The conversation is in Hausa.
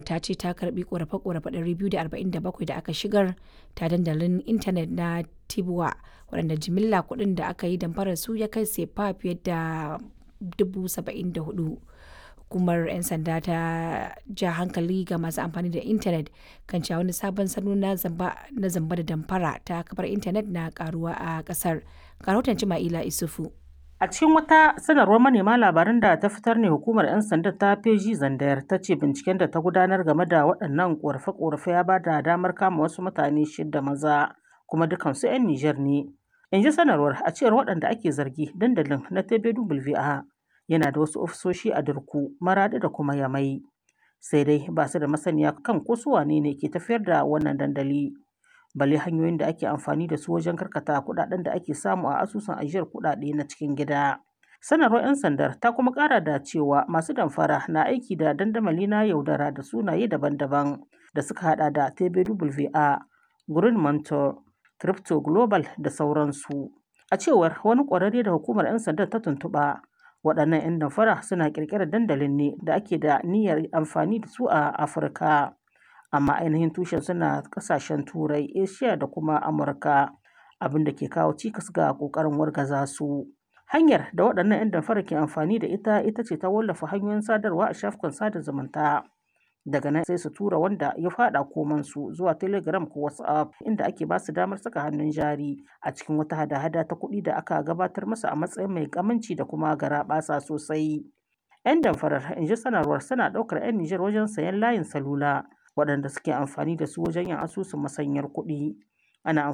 ta ce ta karbi korafe-korafe 247 da aka shigar ta dandalin intanet na Tibwa waɗanda jimilla kuɗin da aka yi damfarar su ya kai sefa fiye da 74,000. Hukumar 'yan sanda ta ja hankali ga masu amfani da intanet kan cewa wani sabon salo na zamba da damfara ta kafar intanet na karuwa a ƙasar. Ga rahoton Jima'ila Isufu. A cikin wata sanarwar manema labaran da ta fitar ne hukumar 'yan sanda ta feji zandayar ta ce binciken da ta gudanar game da waɗannan ƙorafe-ƙorafe ya ba da damar kama wasu mutane shida maza kuma dukansu 'yan Nijar ne. In ji sanarwar a cewar waɗanda ake zargi dandalin na TBWA yana da wasu ofisoshi a Durku, Maraɗi da kuma Yamai. Sai dai ba su da masaniya kan ko su wane ne ke tafiyar da wannan dandali. balle hanyoyin da ake amfani da su wajen karkata kuɗaɗen da ake samu a asusun ajiyar kuɗaɗe na cikin gida. Sanarwar 'yan sandar ta kuma ƙara da cewa masu damfara na aiki da dandamali na yaudara da sunaye daban-daban da suka hada da TBWA, Green Mentor, Crypto Global da sauransu. A cewar wani ƙwararre da hukumar 'yan sandar ta tuntuɓa, waɗannan 'yan damfara suna ƙirƙirar dandalin ne da ake da niyyar amfani da su a Afirka. amma ainihin tushen suna kasashen turai asia da kuma amurka abin da ke kawo cikas ga kokarin wargaza su hanyar da waɗannan 'yan damfara ke amfani da ita ita ce ta wallafa hanyoyin sadarwa a shafukan sada zumunta daga nan sai su tura wanda ya fada koman su zuwa telegram ko whatsapp inda ake ba su damar saka hannun jari a cikin wata hada-hada ta kuɗi da aka gabatar masa a matsayin mai kamanci da kuma garaɓasa sosai 'yan damfarar in ji sanarwar suna ɗaukar 'yan nijar wajen sayan layin salula waɗanda suke amfani da su wajen yin asusun masanyar kuɗi ana